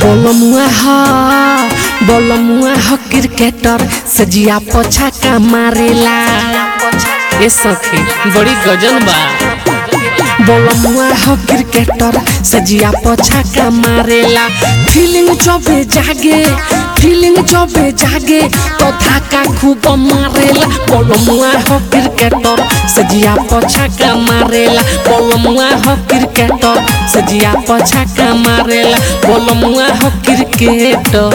बोलमुआ ह बोलमुआ ह क्रिकेटर सजिया पोछा का मारेला ए सखी बड़ी गजन बा बोलमुआ ह क्रिकेटर सजिया पोछा का मारेला फीलिंग जबे जागे फीलिंग जबे जागे तो धाका खूब मारेला बोलमुआ ह क्रिकेटर सजिया पोछा का मारेला बोलमुआ ह क्रिकेटर सजिया पोछा का मारेला बोलमुआ ह क्रिकेटर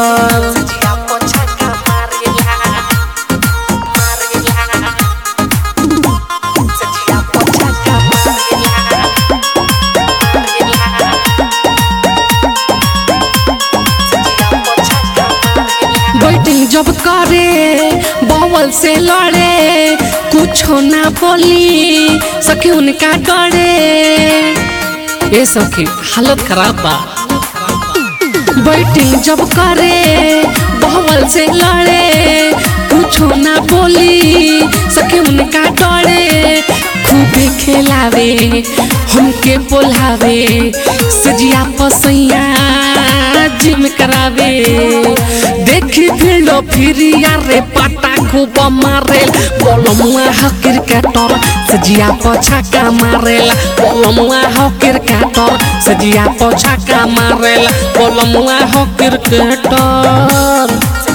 बैटिंग जब करे बॉल से लड़े कुछ ना बोली सखी उनका डरे ए सखी हालत खराब बा बैटिंग जब करे बॉल से लड़े कुछ ना बोली सखी उनका डरे खूबे खेलावे हमके बोलावे सजिया पसैया जिम करावे देखी फिल्डो फिरिया रे पाटा खूब मारेल बोलमुआ ह क्रिकेटर सजिया पोछा का मारेला बोलमुआ ह क्रिकेटर सजिया पोछा का मारेला बोलमुआ ह क्रिकेटर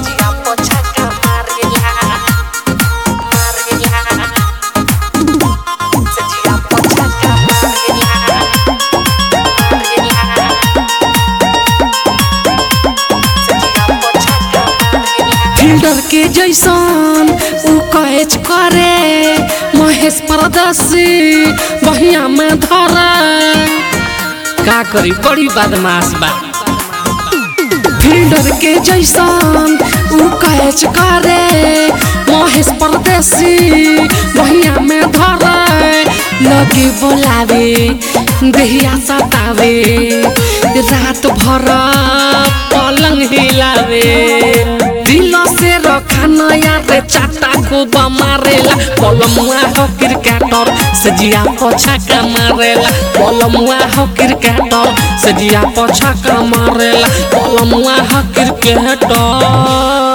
फील्डर के जैसन उ कैच करे महेश परदसी बहिया में धरे का करी बड़ी बदमाश बा फील्डर के जैसन उ कैच करे महेश परदेसी बहिया में धरे लगे बोलावे देहिया सतावे रात भर पलंग हिलावे दिल से रखा नया रे चाटा खूब मारेला बोलमुआ हो क्रिकेटर सजिया पोछा का मारेला बोलमुआ हो क्रिकेटर सजिया पोछा का मारेला बोलमुआ हो क्रिकेटर